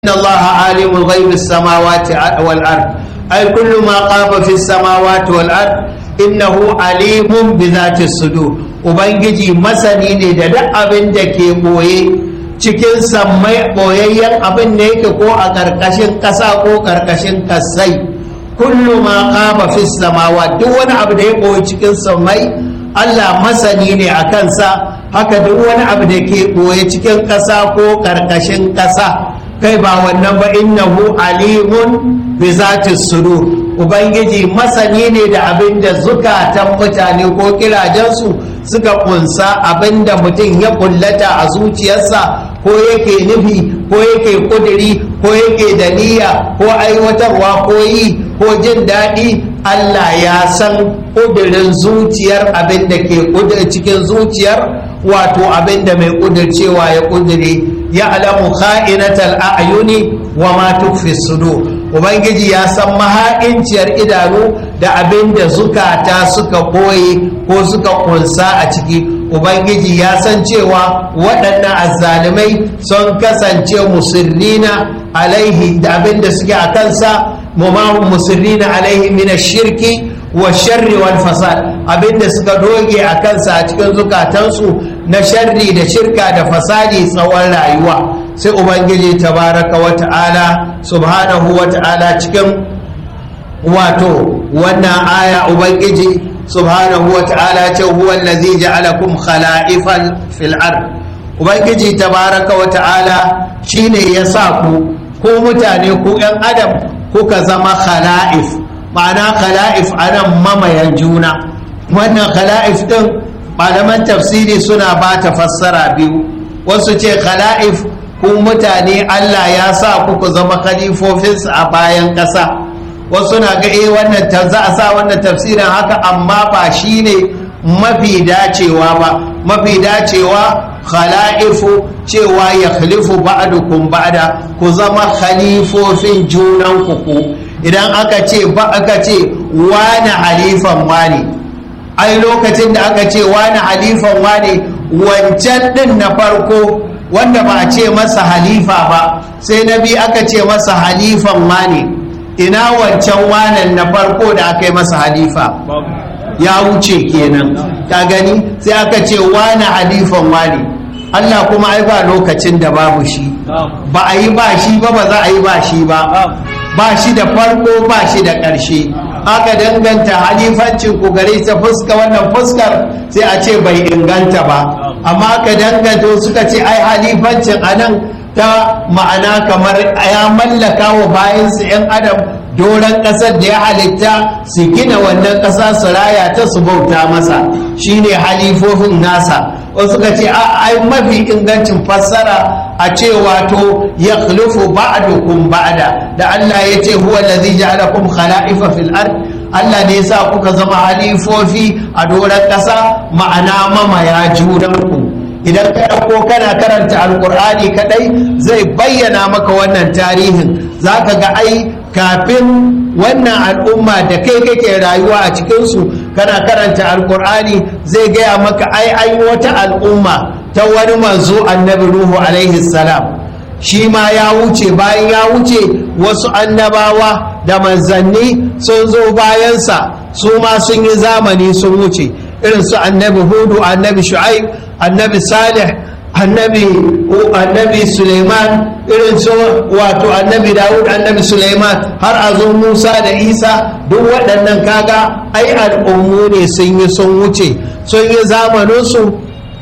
إن الله عالم غيب السماوات والأرض أي كل ما قام في السماوات والأرض إنه عليم بذات الصدور Ubangiji masani ne da duk abin da ke ɓoye cikin sammai ɓoyayyen abin da yake ko a ƙarƙashin ƙasa ko ƙarƙashin ƙasai kullu ma qama fi samawa duk wani abu da ya ɓoye cikin sammai Allah masani ne a kansa haka duk wani abu da ke ɓoye cikin ƙasa ko ƙarƙashin ƙasa kai ba wannan ba innahu alimun bi zati sudur ubangiji masani ne da abin da zukatan mutane ko kirajensu suka kunsa abin da mutum ya kullata a zuciyarsa ko yake nufi ko yake kuduri ko yake da niyya ko aiwatarwa ko yi ko jin daɗi Allah ya san kudurin zuciyar abin da ke cikin zuciyar wato abin da mai kudurcewa ya kudure ya alamu kha'inatal a'yuni wa ma tukfi sudur ubangiji ya san maha'inciyar idanu da abin da zukata suka koye ko suka kunsa a ciki ubangiji ya san cewa waɗannan azzalumai sun kasance musirrina alaihi da abin da suke a kansa mumahun musirrina alaihi mina shirki wa sharri wal fasad abinda suka doge a kansa a cikin zukatansu na sharri da shirka da fasadi tsawon rayuwa sai ubangiji tabaraka wa ta'ala subhanahu wa ta'ala cikin wato wannan aya ubangiji subhanahu wa ta'ala ce huwa allazi ja'alakum khala'ifal fil ard ubangiji tabaraka wa ta'ala shine ya sa ku ko mutane ku yan adam kuka zama khala'if ma'ana khala'if anan mamayan juna wannan khala'if din malaman tafsiri suna ba ta fassara biyu wasu ce khala'if ku mutane Allah ya sa ku ku zama khalifofinsu a bayan ƙasa wasu na ga eh wannan za a sa wannan tafsirin haka amma ba shine mafi dacewa ba mafi dacewa khala'ifu cewa ya khalifu ba'dukum ba'da ku zama khalifofin junan ku idan aka ce ba aka ce wani halifan wani ai lokacin da aka ce wani halifan wani wancan din na farko wanda ba a ce masa halifa ba sai na biyu aka ce masa halifan wani ina wancan wanan na farko da aka yi masa halifa ya wuce kenan ka gani sai aka ce wani halifan wani Allah kuma ai ba lokacin da babu shi ba a yi ba shi ba ba za a yi ba shi ba ba shi da farko ba shi da ƙarshe aka danganta halifancin ku gare ta fuska wannan fuskar sai a ce bai inganta ba amma aka danganta suka ce ai halifancin a nan ta ma'ana kamar ya mallaka wa bayansu 'yan adam doron ƙasar da ya halitta su gina wannan ƙasa su raya ta su bauta masa shine halifofin nasa wasu suka ce ai mafi ingancin fassara a ce wato ya khulufu ba'dukum ba'da da Allah ya ce huwa allazi ja'alakum khala'ifa fil ard Allah ne yasa kuka zama halifofi a doron ƙasa ma'ana mamaya junanku idan ka ɗauko kana karanta alkur'ani kadai zai bayyana maka wannan tarihin za ka ga ai kafin wannan al'umma da kai kake rayuwa a cikinsu kana karanta alkur'ani zai gaya maka ai an yi wata al'umma ta wani manzo annabi ruhu alaihi salam shi ma ya wuce bayan ya wuce wasu annabawa da manzanni sun zo bayansa su ma sun yi zamani sun wuce irin su annabi hudu annabi shu'aib annabi salih annabi annabi suleiman irin su wato annabi dawud annabi suleiman har a zo musa da isa duk waɗannan kaga ai al'ummu ne sun yi sun wuce sun yi zamaninsu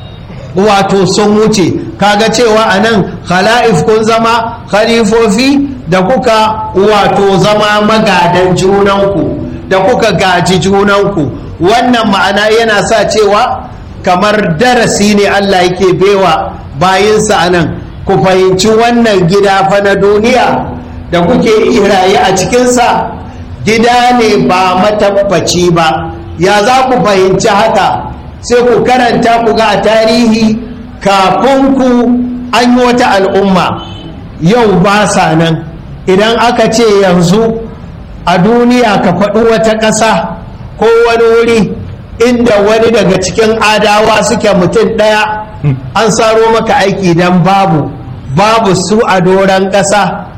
wato sun wuce kaga cewa a nan khala'if kun zama khalifofi da kuka wato zama magadan junanku da kuka gaji junanku wannan ma'ana yana sa cewa kamar darasi ne Allah yake bewa bayinsa a nan ku fahimci wannan gida fa na duniya da kuke raye a cikinsa gida ne ba matabbaci ba ya za ku fahimci haka sai ku karanta ku ga a tarihi kafin ku an yi wata al'umma yau ba sa nan idan aka ce yanzu a duniya ka faɗi wata ƙasa ko wani wuri inda wani daga cikin adawa suke mutum ɗaya an saro maka aiki don babu babu su a doron ƙasa